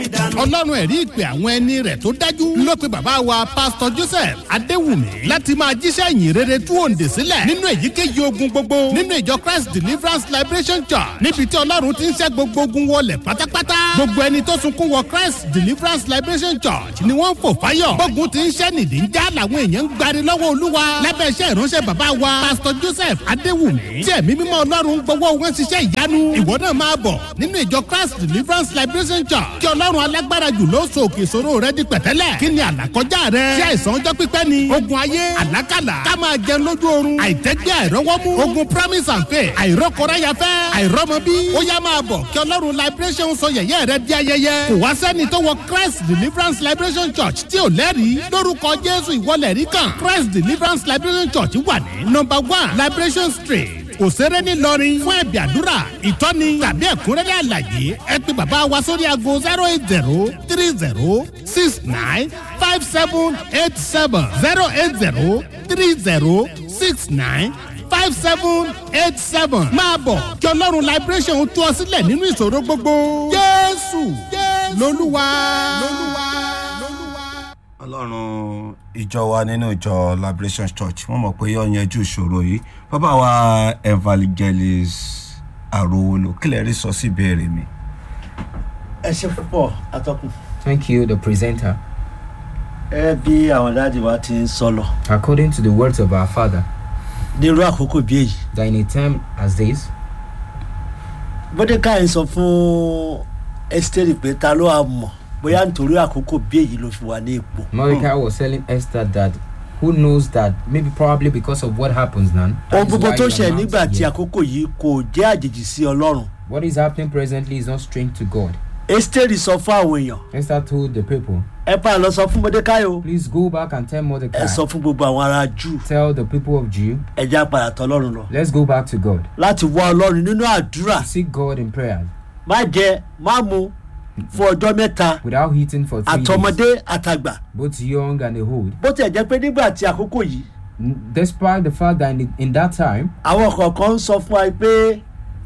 dànù. ọlọ́run ẹ̀rí ìpè àwọn ẹni rẹ̀ tó dájú ló pe bàbá wa pásítọ̀ joseph adéwùmí láti máa jíṣẹ́ ìyìn rere tú òǹdè sílẹ̀ nínú èyíkéyìí ogun gbogbo nínú ìjọ christ deliverance liberation church níbi tí ọlọ́run ti ń ṣẹ́ gbogbo ogun wọlé pátápátá gbogbo ẹni tó sunkún wọ christ deliverance liberation church ni wọ́n ń fò fáyọ̀ gbógun ti ń ṣẹ́ nìdí ń já làwọn èèyàn ń gbari lọ́wọ́ olúwa lábẹ́ iṣẹ́ ìránṣẹ́ bàbá wa pásítọ̀ joseph adéwùmí tí ẹ̀mí mímọ́ ọlọ́run gbọ́wọ́ wọn ṣiṣẹ́ ìyanu ìwọ náà máa bọ̀ nínú ìjọ christ deliverance liberation church kí ọlọ́run alágbára jù ló so òkè ìṣòro rẹ di pẹ̀tẹ́lẹ̀ kí ni àlàkọjá rẹ ṣé àìsàn ọjọ́ pípẹ́ ni ogun ayé àlákàlà ká máa jẹun lójú oorun àìtẹ́gbẹ́ àìrọ́wọ́mú ogun promise and faith àìrọ́kọ̀ráyafẹ́ àìrọ́mọbí ó yá máa bọ̀ kí ọlọ́run liberation sọ yẹ̀yẹ́ rẹ di ayẹyẹ kò wá sẹ́ni tó wọ christ deliverance liberation church tí ò lẹ́rìí lórúkọ jésù ìwọlẹ̀ rí kan christ deliverance liberation church wà ní number one liberation street òṣèré ńìlọrin fún ẹ̀bì àdúrà ìtọ́ni tàbí ẹ̀kúnrẹ́rẹ́ àlàyé ẹ pé bàbá wa sórí aago zero eight zero three zero six nine five seven eight seven zero eight zero three zero six nine five seven eight seven máa bọ̀ kí ọlọ́run liberation tú ọ sílẹ̀ nínú ìṣòro gbogbo jésù lolúwa. ọlọ́run ìjọ wa nínú ìjọ liberation church wọ́n mọ̀ pé yóò yanjú ìṣòro yìí bàbá wa evangelist arowolo kí lè rí sọ sí ìbéèrè mi. ẹ ṣe púpọ̀ atọ́kùn. Thank you, the presenter. ẹ bí àwọn dáàdì wa ti ń sọ lọ According to the words of our Father, nírú àkókò bí èyí that in a time as this, bódékà ń sọ fún esther pé ta ló wà mọ̀ bóyá nítorí àkókò bí èyí ló fi wà ní ipò. Mordecai was telling Esther that who knows that maybe probably because of what happens now. that ohun is gbogbo why tó you ṣe are not nígbà tí here. àkókò yìí kò jẹ́ àjèjì sí ọlọ́run What is happening presently is not strange to God. esther sọ fún àwọn èèyàn Esther told the people, ẹ pa lọ sọ fún bódékà o please go back and tell Mordecai, ẹ sọ fún gbogbo àwọn ará jù tell the people of Jew, ẹ já padà tọ ọlọ́run lọ let's go back to God. láti wá ọlọ́run nínú àdúrà Seek God in prayer má jẹ má mu fún ọjọ́ mẹ́ta without eating for three days, àtọmọdé àtàgbà both young and old. bó tiẹ̀ jẹ́ pé nígbà tí àkókò yìí Despite the fact that in, in that time, àwọn kọ̀ọ̀kan ń sọ fún wa pé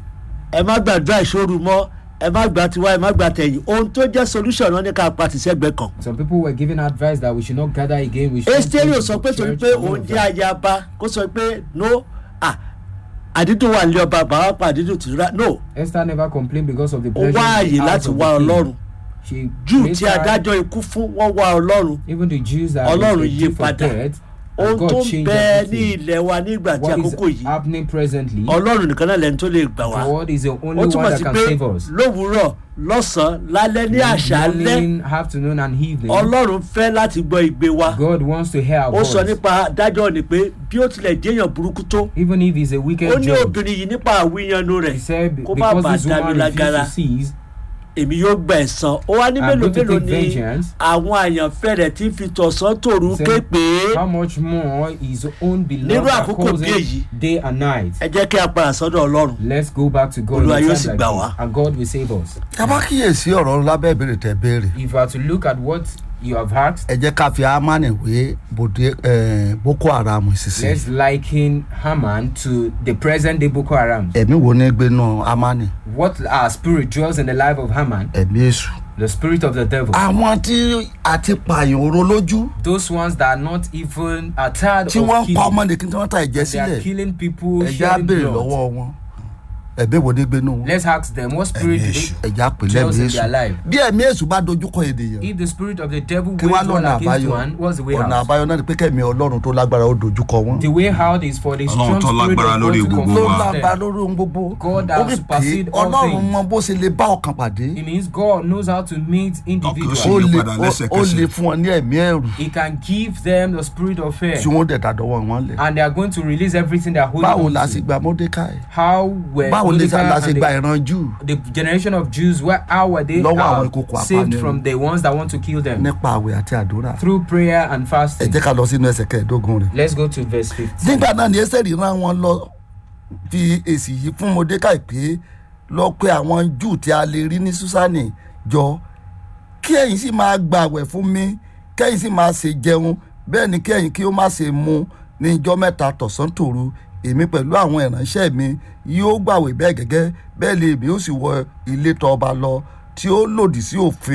ẹ má gbàdúrà ìṣòro mọ́ ẹ má gbà tiwa ẹ má gbà tẹ̀yìn ohun tó jẹ́ solution náà ní ká pa tìṣẹ́gbẹ́ kan. some people were giving advice that we should not gather again. We should esteri ò sọ pé torí pé òun jẹ́ ayaba kó sọ pé no ah àdídùn wà nílé ọba bàbá pa àdídùn tìrúra no Esther never complained because of the ó pleasure. wá in the àyè house láti of the wá king. ọlọ́run She júù made tí time- adájọ́ ikú fún wọ́n wá ọlọ́run Even the Jews that Ọlọ́run were yí due for padà. death, ohun God tó ń changed bẹ ní everything. ilẹ̀ wa nígbà tí What is àkókò yìí happening presently, ọlọ́run nìkan náà lẹ́nu tó lè gbà wá God is the ó only one túmọ̀ that sí can pé save us. lówùúrọ̀ lọ́sàn-án lálẹ́ ní àṣálẹ́ Morning, afternoon, and evening, ọlọ́run fẹ́ láti gbọ́ igbe wa God wants to hear our ó sọ voice. nípa dájọ́ ni pé bí ó tilẹ̀ jẹ́yàn burúkú tó Even if he's a ó wicked ní judge, obìnrin yìí nípa àwíyanu rẹ̀ he said, kó má because bàa this dá mi woman refused lágara to cease, èmi yóò gba ẹ̀san ó wá ní I'm mélòó going to mélòó take ni vengeance. àwọn àyànfẹ́ rẹ̀ tí ń fi tọ̀sán tòru He said, ké pé how much more his own Nírú beloved are àkókò calls bí him èyí. day and night. ẹ jẹ́ kí a padà sọ́dọ̀ ọlọ́run Let's go back to God Olúwa in yóò a sì time gbà like wá. this, and God will save us. ká bá kíyèsí ọ̀rọ̀ lábẹ́ ìbéèrè tẹ béèrè If you are to look at what you have asked, ẹ jẹ́ ká fi amani wé bòde eh, boko haram ìsinsìn let's liken Haman to the present day Boko Haram. ẹ̀mí wo ní gbénu amani What our spirit dwells in the life of Haman, ẹ̀mí èṣù. the spirit of the devil. àwọn tí a ti pààyàn oró lójú Those ones that are not even are tired tí wọ́n of ń pa killing. ọmọdé kí wọ́n ta ẹ̀jẹ̀ They are sílẹ̀ killing people, ẹ̀jẹ̀ á shedding béèrè blood. lọ́wọ́ wọn ẹ̀mí wo ní gbénu wọn Let's ask them what spirit ẹ̀mí èṣù ẹ̀jẹ̀ á pè dwells lẹ́mí in their èṣù life. bí ẹ̀mí èṣù bá dojúkọ ènìyàn If the spirit of the devil kí wọ́n wages one lọ́nà against àbáyọ one, what's the way ọ̀nà out? àbáyọ náà ni pé kẹ́mi ọlọ́run tó lágbára ó dojúkọ wọn. The way out is for the Ọlọ́run strong tó spirit of lágbára God lórí to gbogbo ló wa. confront lágbára them. lórí ohun gbogbo God ó has rí pé supersede all ọlọ́run things. mọ bó ṣe lè bá ọkàn pàdé It means God knows how to meet Ọkàn individuals. sì ó yí lè padà ó- ó lẹ́sẹ̀kẹsẹ̀. lè fún ọ ní ẹ̀mí ẹ̀rù He can give them the spirit of fear. tí wọ́n dẹ̀ dàdọ́wọ́ wọn lẹ̀. And they are going to release everything they are holding báwo on la to. ṣe gba mordecai How were báwo lè Mordecai la and ṣe the- gba ìran jù the generation of Jews, where how were they Lọ́wọ́ àwọn uh, ìkòkò saved apanirun. from the ones that want to kill them? nípa àwẹ̀ àti àdúrà Through prayer and ẹ fasting. jẹ́ ká lọ sínú ẹsẹ̀ kẹẹ̀ẹ́dógún rẹ̀. Let's go to verse 15. nígbà náà ni ẹsẹ̀rì rán wọn lọ fi èsì yìí fún mordecai pé lọ pé àwọn júù tí a lè rí ní susani jọ kí ẹ̀yin sì máa gba àwẹ̀ fún mi kẹ́yìn sì máa ṣe jẹun bẹ́ẹ̀ ni kẹ́yìn kí ó má ṣe mu ní ijọ́ mẹ́ta tọ̀sán tòru èmi pẹ̀lú àwọn ìránṣẹ́ mi yóò gbàwé bẹ́ẹ̀ gẹ́gẹ́ bẹ́ẹ̀ lè èmi ó sì wọ ilé tọ́ ọba lọ tí ó lòdì sí òfin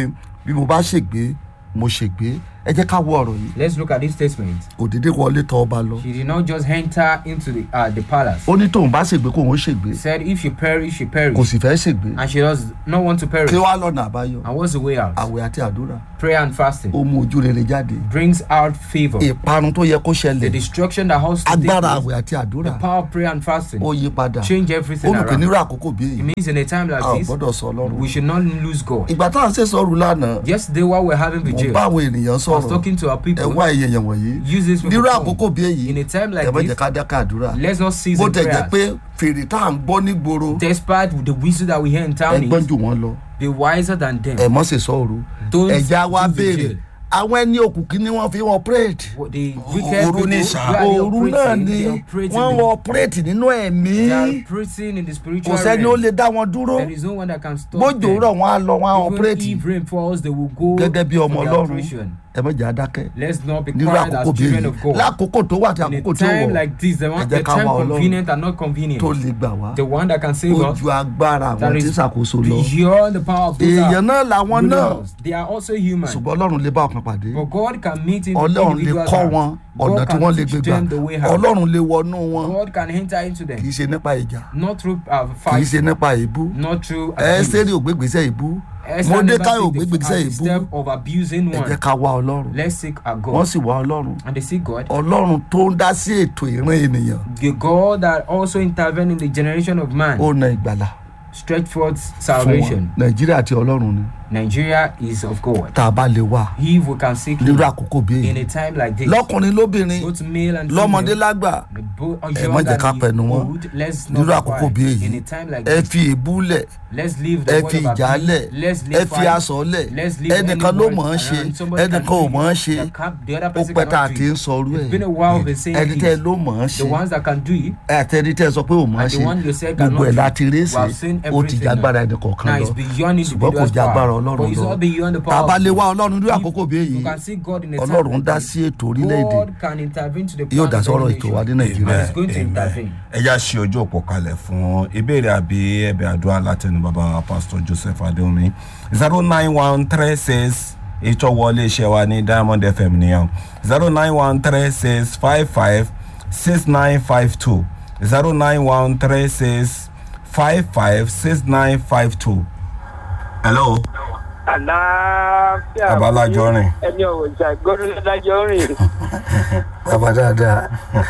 bí mo bá ṣègbé mo ṣègbé ẹ jẹ́ ká wo ọ̀rọ̀ yìí Let's look at this statement. òdìdí wọlé tọ ọba lọ She did not just enter into the uh, the palace. ó ní tóun bá ṣègbé kóun ó ṣègbé He said, if she perish, she kò perish. sì fẹ́ ṣègbé And she does not want to perish. kí wàá lọ́nà àbáyọ And what's the way out? àwẹ̀ àti àdúrà Prayer and fasting ó mú ojú rere jáde brings out favor. ìparun tó yẹ kó The ṣẹlẹ̀ destruction that has to take agbára place, àwẹ̀ àti àdúrà the power of prayer and fasting ó yí padà change everything olùkọ́ around. nírú àkókò bí It èyí means in a time a ò like this, gbọ́dọ̀ sọ ọlọ́run we should not lose God. ìgbà táwọn ṣe sọ̀rọ̀ lánàá Yesterday, while we're having mo vigil, bá I àwọn ènìyàn was sọ̀rọ̀ talking to our ẹ people. wá èèyàn wọ̀nyí Use this nírú microphone. àkókò bí èyí In a time ẹ like má jẹ́ this, ká dáká àdúrà let's not cease bó in tẹ̀ jẹ́ prayers. pé fèrè tá à ń gbọ́ nígboro Despite the wisdom that we hear in ẹ town, gbọ́n is, jù wọ́n lọ be wiser than them. ẹ mọ́ ṣe sọ̀rọ̀ Don't ẹ̀já wa do béèrè vigil. àwọn ẹni òkùnkùn ni wọ́n fi wọ́n pírèdì What the wicked Òru ní people, sá. where they òru náà operating, ni they operate wọ́n in wọ́n the- pírèdì nínú ẹ̀mí they are operating in the kò spiritual sẹ́ni ó realm. lè dá wọn dúró There is no one that can stop bójú them. rọ̀ wọ́n á lọ wọ́n á Even ọ̀pírètì if rain falls, they will go gẹ́gẹ́ bí ọmọ for their ọlọ́run operation. ẹ má jẹ́ adákẹ́ Let's not be nírú quiet àkókò as bí children èyí of God. lákòókò tó wà àti In àkókò a tí ó time wọ̀ like this, the, ẹ one, jẹ́ the ká time wá Ọlọ́run convenient and not convenient, tó lè gbà wá the one that can save ó us, ju agbára àwọn that tí is ṣàkóso lọ beyond the power of those èèyàn that náà làwọn náà rulers. They are also human. ṣùgbọ́n ọlọ́run lè bá ọkàn pàdé But God can meet in ọlọ́run lè individuals' kọ́ heart. wọn ọ̀nà God tí wọ́n can lè teach gbé gbà them the way out. ọlọ́run lè wọnú wọn God can enter into kì í them. ṣe nípa ìjà Not through uh, kì í fight, ṣe nípa ìbú not through ẹ́sẹ̀rì abuse. ò gbégbèsè ìbú Esther never mọ́dékáì ò take the, gbégbèsè uh, the ìbú step of abusing ẹ jẹ́ one. ká wá ọlọ́run Let's seek our wọ́n God. sì wá ọlọ́run And they seek God. ọlọ́run tó ń dá sí ètò ìran ènìyàn The God that also intervened in the generation of man ó na ìgbàlà stretch forth fún wọn salvation. nàìjíríà àti ọlọ́run ni Nigeria is of God. tá a bá lè wà If we can seek nírú Him àkókò bí in èyí a time like this, lọ́kùnrin lóbìnrin both male and lọ́mọdé female, lágbà both ẹ má jẹ́ ká young pẹ̀nu and wọn old, let's nírú not be àkókò bí quiet. èyí In a time like ẹ this, fi èébú lẹ̀ let's leave ẹ the word fi of ìjà abuse. lẹ̀ Let's ẹ leave fi fight. aṣọ lẹ̀ Let's leave ẹnìkan any ló words mọ̀ ọ́n ṣe around. Somebody ẹnìkan can ò do mọ̀ ọ́n it. ṣe The cap- the other ó person pẹ́ tá a cannot ti do ń it. sọ orú ẹ̀ It's been a while we've been saying ẹni tẹ́ ẹ this. ló mọ̀ ọ́n The ṣe ones that can do it, àtẹni tẹ́ ẹ sọ pé ò mọ̀ ọ́n And the ṣe one you said gbogbo cannot ẹ̀ do. láti rí We sí have seen ó ti everything já agbára now. ẹnì kọ̀ọ̀kan now lọ it's beyond ṣùgbọ́n kò individual's já agbára power. But ọlọ́run it's lọ not beyond the tá a power. bá of lè God. wá ọlọ́run ní If àkókò bí èyí You can see God in a time ọlọ́run like dá this. sí ètò orílẹ̀-èdè God can intervene to the yóò plan dá of the sọ́rọ̀ ètò wa ní nation. nàìjíríà And it's going to intervene. ẹ já ṣe ojú òpó kalẹ̀ fún ìbéèrè àbí ẹ̀bẹ̀ àdúrà látẹnu bàbá wa pastor joseph adéomi zero nine one three six ètò wọlé iṣẹ́ wa ní diamond fm nìyẹn zero nine one three six five five six nine five two zero nine one three six five five six nine five two. hello àlàáfíà Babalájọ rìn. ẹni ọ̀wọ̀ ìjà gbọ́dọ̀ lájọ rìn bàbá dáadáa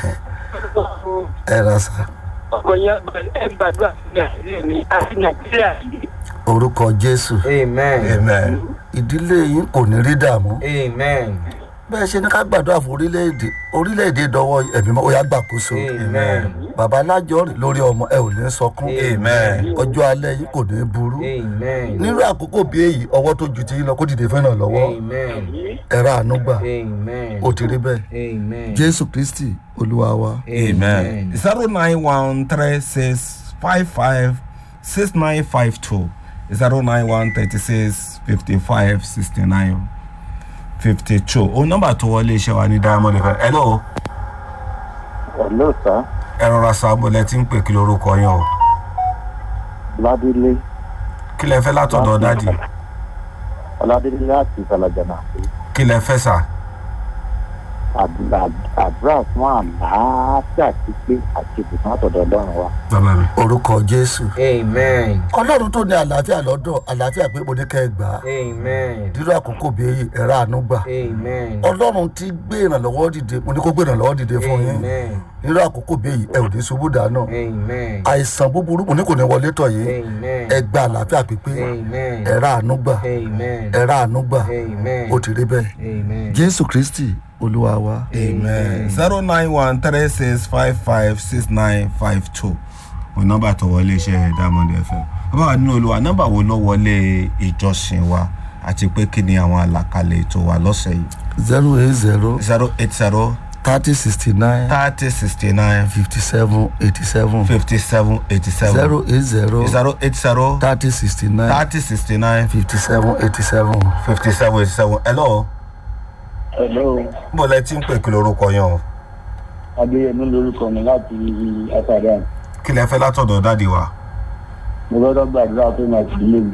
ẹ rà sá ọkọ̀ yẹn ẹ gbàdúrà sí nàìjíríà ní àti nàìjíríà yìí orúkọ jésù Amen. amen ìdílé yín kò ní rí dààmú Amen. bẹ́ẹ̀ ṣe ní ká gbàdúrà fún orílẹ̀-èdè orílẹ̀-èdè dọwọ́ ẹ̀mí mọ́ ó yá gbàkóso Amen. bàbá alájọ rìn lórí ọmọ ẹ ò ní sọkún amen ọjọ́ alẹ́ yìí kò ní burú Amen. nírú àkókò bí èyí ọwọ́ tó ju ti yín lọ kó dìde fẹ́ràn lọ́wọ́ Amen. ẹ̀rọ àánú gbà Amen. ó ti rí bẹ́ẹ̀ Amen. jésù kristi olúwa wa amen zero nine one three six five five six nine five two zero nine one thirty six fifty five sixty nine fifty two o nọmba tó wọlé iṣẹ́ wa ní diamond fm hello Hello, sir. ẹ rọra sábọlẹ tí ń pè kí lorúkọ yẹn o Ọládélé kí lẹ fẹ́ látọ̀dọ̀ dádì Ọládélé láti Ìfàlàjànà. kí lẹ fẹ́ sà Àdúrà àdúrà fún àlàáfíà pípé àti ìbùkún àtọ̀dọ̀ Ọlọ́run wa. bàbá mi orúkọ jésù Amen. ọlọ́run tó ní àlàáfíà lọ́dọ̀ àlàáfíà pé mo ní kẹ́ ẹ gbà á Amen. nírú àkókò bí èyí ẹ̀rọ àánú gbà Amen. ọlọ́run ti gbé ìrànlọ́wọ́ dìde mo ní kó gbé ìrànlọ́wọ́ dìde fún yín Amen. nírú àkókò bí èyí ẹ ò ní ṣubú dànù Amen. àìsàn búburú mo ní kò ní wọlé tọ̀ yín Amen. ẹ gba àlàáfíà pípé Amen. ẹ̀rọ àánú gbà Amen. ẹ̀rọ àánú gbà Amen. ó ti rí bẹ́ẹ̀ Amen. jésù kristi olúwa wa amen zero nine one three six five five six nine five two o nọmba tó wọlé iṣẹ́ diamond fm bàbá wa nínú olúwa nọmba wo ló wọlé ìjọsìn wa àti pé kí ni àwọn àlàkalẹ̀ ètò wa lọ́sẹ̀ yìí zero eight zero zero eight zero thirty sixty nine thirty sixty nine fifty seven eighty seven fifty seven eighty seven zero eight zero zero eight zero thirty sixty nine thirty sixty nine fifty seven eighty seven. fifty seven eighty seven hello Hello, bó lẹ ti ń pè kí lorúkọ yẹn o Adéyẹmí lorúkọ mi láti Àtàdá. kí lẹ fẹ́ látọ̀dọ̀ dáàdi wa Mo gbọ́dọ̀ gbàdúrà pé màá ti lè gbà.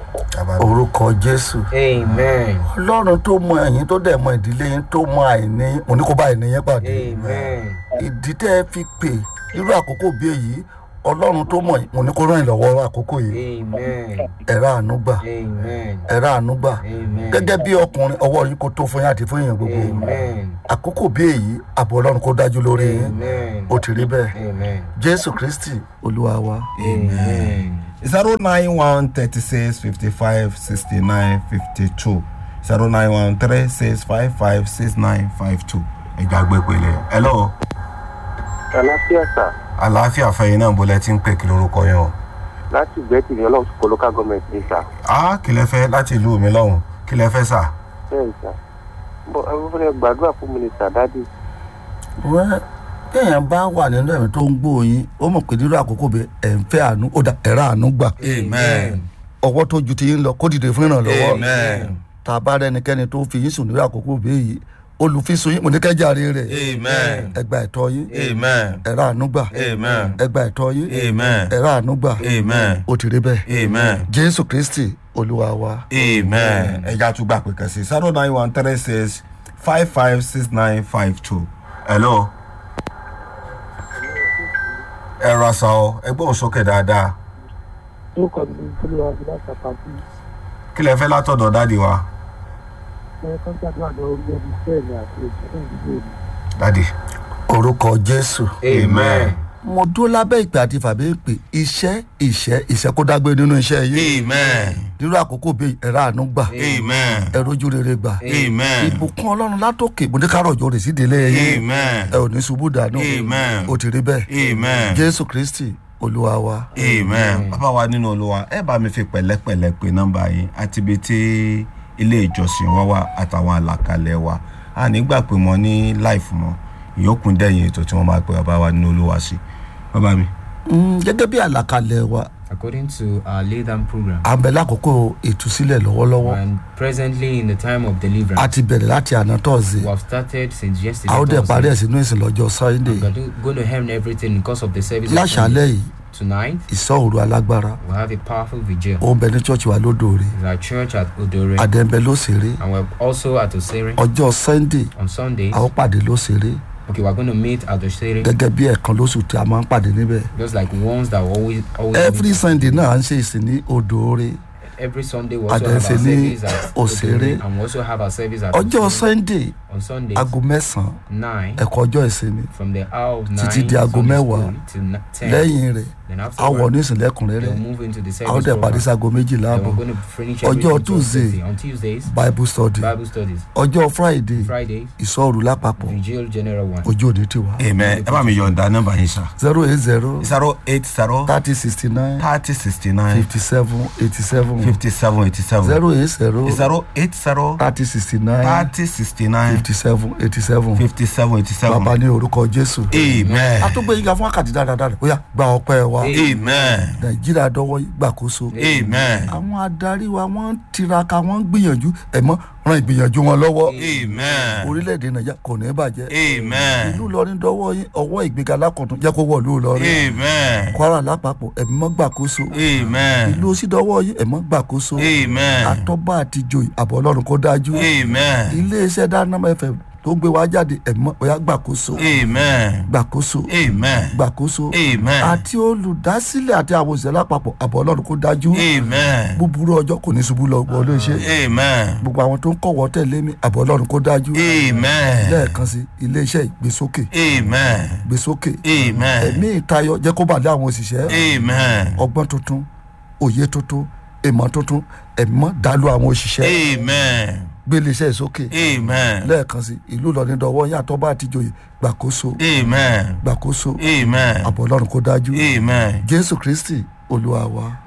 orúkọ jésù Amen. ọlọ́run tó mọ ẹ̀yìn tó dẹ̀ mọ ìdílé yín tó mọ àìní yín òní kó bá àìní yín pàdé Amen. ìdí tẹ́ ẹ fi pè irú àkókò bí èyí ọlọ́run tó mọ̀ yín òní kó ràn yín lọ́wọ́ àkókò yìí Amen. ẹ̀rọ àánú gbà Amen. ẹ̀rọ àánú gbà Amen. gẹ́gẹ́ bí ọkùnrin ọwọ́ yín kó tó fún yín àti fún yín gbogbo Amen. àkókò bí èyí àbọ̀ ọlọ́run kó dájú lórí yín Amen. ó ti rí bẹ́ẹ̀ Amen. jésù kristi olúwa wa. Amen. zero nine one thirty six fifty five sixty nine fifty two zero nine one three six five five six nine five two ẹja gbé pele hello àlàáfíà sà àlàáfíà fẹ̀yìn náà bọ́lẹ̀ tí ń pè kí lórúkọ yẹn o láti ìgbẹ́tì ní ọlọ́run kó local government ní sà ah kí lẹ fẹ́ láti ìlú mi lọ́hùn kí lẹ fẹ́ sà bẹ́ẹ̀ sà bọ́ ẹ fẹ́ gbàdúrà fún mi ní sà dádì wẹ́n téèyàn bá wà nínú ẹ̀mí tó ń gbóyin ó mọ̀ pé nínú àkókò bẹ ẹ̀ ń fẹ́ àánú ó dà ẹ̀rọ àánú gbà amen ọwọ́ tó ju ti yín lọ kó dìde fún ìrànlọ́wọ́ amen tá a bá rẹnikẹ́ni tó fi yín sùn nínú àkókò bí èyí olùfisùn yín mo ní kẹ́jàre rẹ̀ amen ẹgbà ẹ̀tọ́ yín amen ẹ̀rọ àánú gbà amen ẹgbà ẹ̀tọ́ yín amen ẹ̀rọ àánú gbà amen ó ti rí bẹ́ẹ̀ amen jésù kristi olúwa wa. amen ẹja tún gbà pé kan sí zero nine one three six five five six nine five two hello ẹ ra sa ọ ẹgbẹ́ òun sókè dáadáa orúkọ mi ní olúwa bí láti àpapọ̀ kí lẹ fẹ́ látọ̀dọ̀ dáàdi wa ẹ kọ́ gbàdúrà lọ orí ẹbí sẹ́ẹ̀lì àti ìṣẹ́lẹ̀ ìdílé mi. dáàdi orúkọ jésù Amen. mo dúró lábẹ́ ìpè àti fàbí ìpè iṣẹ́ ìṣẹ́ ìṣẹ́ kó dágbé nínú iṣẹ́ yìí amen nínú àkókò bíi ẹ̀rọ àánú gbà amen ẹ̀rọ ojú rere gbà amen ìbùkún ọlọ́run látòkè mo ní kárọ̀ òjò rè sí ìdílé yín amen ẹ ò ní ṣubú dànù Amen. ó ti rí bẹ́ẹ̀ amen jésù kristi olúwa wa amen bàbá wa nínú olúwa ẹ bá mi fi pẹ̀lẹ́pẹ̀lẹ́ pe nọ́mbà yín àti ibi tí ilé ìjọsìn wa wà àtàwọn àlàkalẹ̀ wa a nígbà pé mo ní láìfù mọ́ ìyókùn dẹ̀yìn ètò tí wọ́n máa pe bàbá wa nínú olúwa sí bàbá mi. Mm, gẹ́gẹ́ bí àlàkalẹ̀ wa According to our lay down program, à ń bẹ lákòókò ìtúsílẹ̀ lọ́wọ́lọ́wọ́ and presently in the time of deliverance, a ti bẹ̀rẹ̀ láti àná tọ́ọ̀sì we have started since a yesterday. ó dẹ̀ parí ẹ̀ Thursday. sínú ìsìn lọ́jọ́ sunday We are do- going to hem everything because of the service. of láṣálẹ̀ Sunday. yìí Tonight, ìsọ̀ òru alágbára we have a powerful vigil. ó ń bẹ ní church wa lódòore It's our church at Odore, àdẹ̀ǹbẹ̀ lóṣèré and we're also at Osere ọjọ́ sunday on Sundays. a ó pàdé lóṣèré Okay, we're going to meet at Osere, gẹ́gẹ́ bí ẹ̀ẹ̀kan lóṣù tí a máa ń pàdé níbẹ̀ just like ones that we always always every meet. sunday náà à ń ṣe ìsìn ní odòore every Sunday we also have our Àdẹ̀sẹ̀ ní service at Òṣèré. Odore, and we also have our service at ọjọ́ Osere. sunday on Sundays aago mẹ́sàn-án nine ẹ̀kọ́ ọjọ́ ìsinmi from the hour of nine Títí di aago Sunday mẹ́wàá. school till na- ten. lẹ́yìn rẹ̀ Then a afterward, wọ̀ ní ìsìn lẹ́kùnrẹ́rẹ́ they'll move into the a ó service dẹ̀ parí program. sago méjìlá Then àbọ̀ we're going to finish Ọjọ́ everything to Tuesday. 12:30. on Tuesdays bible study Bible studies ọjọ́ friday Fridays ìsọ̀rù lápapọ̀ Vigil General One ojú òní tiwa amen ẹ bá mi yọ̀ǹda nọ́mbà yín sá zero eight zero zero eight zero thirty sixty nine thirty sixty nine fifty seven eighty seven fifty seven eighty seven zero eight zero zero eight zero thirty sixty nine thirty sixty nine fifty seven eighty seven fifty seven eighty seven bàbá ní orúkọ jésù amen a tó gbé yíga fún wákàtí dáradára ó yá gba ọpẹ́ wa amen nàìjíríà dọwọ́ gbàkóso amen àwọn adarí wa wọ́n ń tiraka wọ́n ń gbìyànjú ẹ̀mọ́ ran ìgbìyànjú wọn lọ́wọ́ amen orílẹ̀-èdè nàìjíríà kò ní bàjẹ́ amen ìlú ìlọrin dọwọ́ yín ọwọ́ ìgbéga lákọ̀tún jẹ́ kó wọ̀ ìlú ìlọrin amen kwara lápapọ̀ ẹ̀mí mọ́ gbàkóso amen ìlú òsì dọwọ́ yín ẹ̀mọ́ gbàkóso amen àtọ́bà àti joyè àbọ̀ ọlọ́run kó dájú amen iléeṣẹ́ dáná fm tó gbé wa jáde ẹ̀mọ́ ọ̀yá gbàkóso amen gbàkóso amen gbàkóso amen àti olùdásílẹ̀ àti àwọn òṣìṣẹ́ lápapọ̀ àbọ̀ ọlọ́run kó dájú amen búburú ọjọ́ kò ní ṣubú lọ wọlé iṣẹ́ amen gbogbo àwọn tó ń kọ̀wọ́ tẹ̀lé mi àbọ̀ ọlọ́run kó dájú amen lẹ́ẹ̀kan sí iléeṣẹ́ ìgbésókè amen ìgbésókè amen ẹ̀mí ìtayọ jẹ́ kó bàlẹ́ àwọn òṣìṣẹ́ amen ọgbọ́n tuntun òye tuntun ìmọ̀ tuntun ẹ̀mọ́ dàlú àwọn òṣìṣẹ́ amen gbé iléeṣẹ́ ìsókè amen lẹ́ẹ̀kan sí ìlú ìlọrin dọwọ́ yín àtọ́bá àtijọ́yè gbàkóso amen gbàkóso amen àbọ̀ ọlọ́run kó dájú amen jésù kristi olúwa wa.